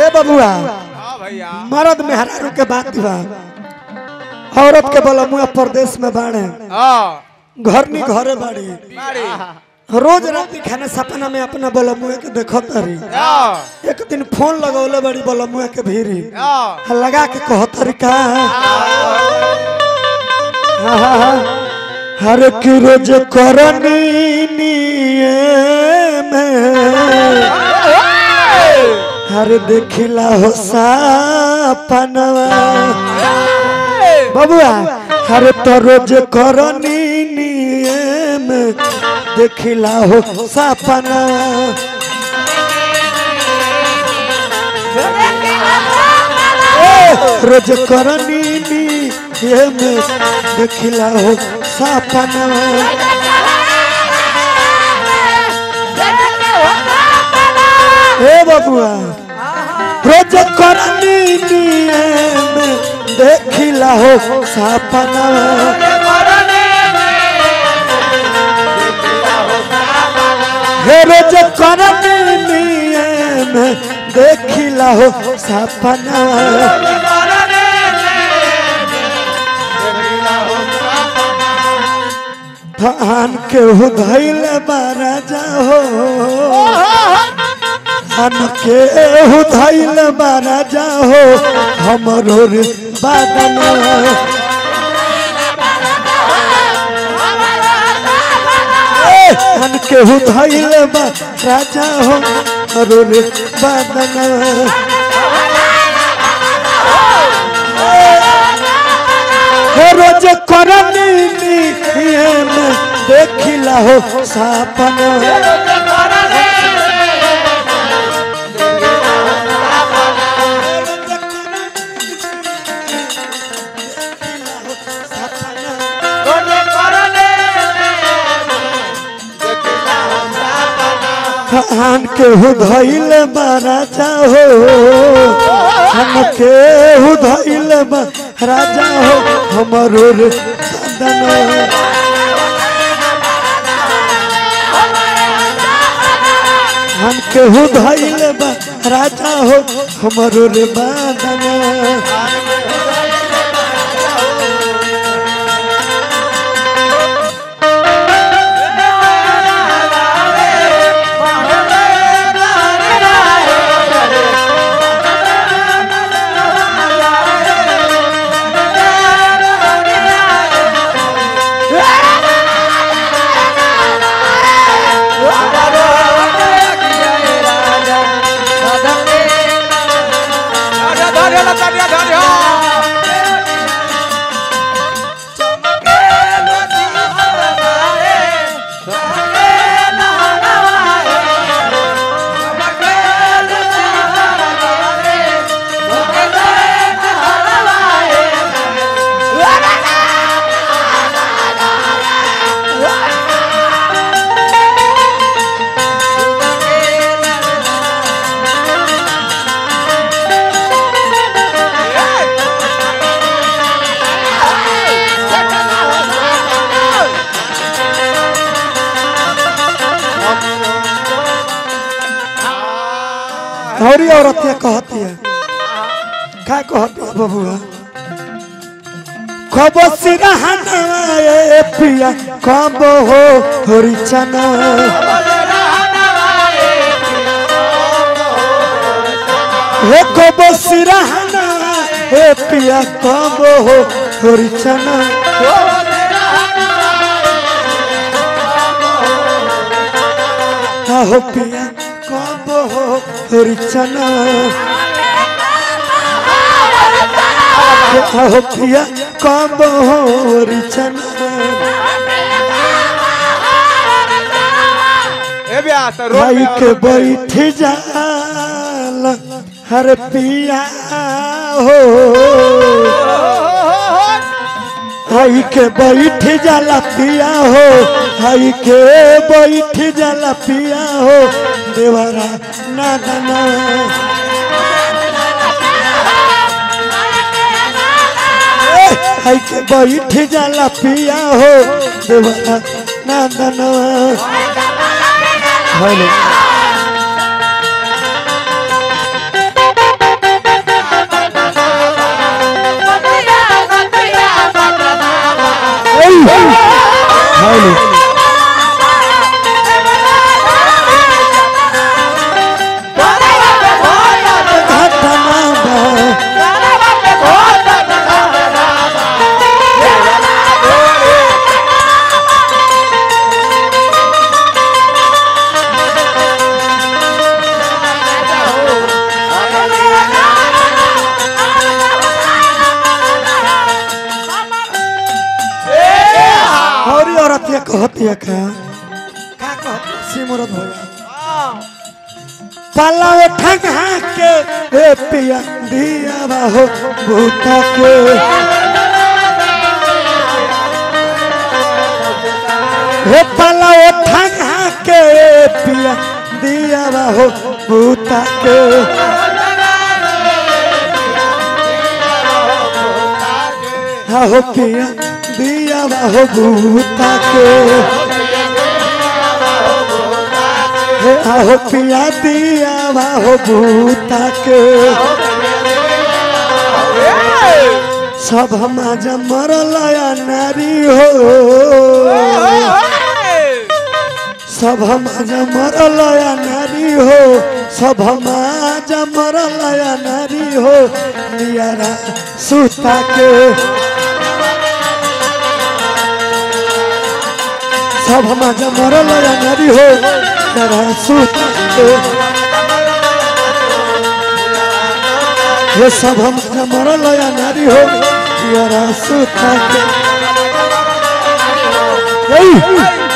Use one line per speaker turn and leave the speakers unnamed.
ए बबुआ
हाँ भैया
मर्द मेहरारू के बात बा औरत के बोला मुआ प्रदेश में बाड़े
हाँ
घर नी घरे बाड़ी
बाड़ी
रोज रात खाने सपना में अपना बोला मुआ के देखत तारी
हाँ
एक दिन फोन लगौले बड़ी बोला मुआ के भीरी
हाँ
लगा के कहत का हर की रोज करनी निये में हर देखिला हो सपनवा बबुआ हर तो रोज करनी नियम देखिला हो सपना रोज करनी नियम देखिला हो सपना हे बबुआ रोज करनी नियम देखिला हो सपना हे रोज करनी नियम देखिला हो सपना धान के हो धैल बारा जाहो धान के हो धैल बारा जाहो हमरो रे बादना धन के हु धैल बा राजा हो हमरो रे बादना हे रोज करनी नियम देखिला हो सपना धान के हु धैल राजा हो हम के हु धैल राजा हो हमरो रे बदना हम के हु धैल राजा हो हमरो रे बदना
धन्य धन्य धन्य
हरी औरतिया कहती है का कहती है बबुआ कब सिरहना ए पिया कब हो हरी चना हे कब सिरहना ए पिया कब हो हरी चना हो पिया कब हो हरी चना हो पिया कब हो हरी चना
ए ब्यास रोड
भाई
पे
के
रोड पे।
बैठ जाल हर पिया हो भाई के बैठ जाला पिया हो भाई के बैठ जाला पिया हो देवरा ना ना भाई के बैठ जाला पिया हो देवरा ना ना हेलो कहतिया का का कह सिमरत हो
हाँ
पाला उठा के ए पिया दिया हो भूता के हे पाला उठा के ए पिया दिया हो भूता के हा हो पिया दिया हो भूता के हे आहो पिया दिया हो भूता के सब हम आज मरल या नारी हो सब हम आज मरल या नारी हो सब हम आज मरल या नारी हो नियारा सुता के सब हम आज मरल या नारी हो नियारा सुता के ये सब हम आज मरल या नारी हो नियारा सुता के Hey!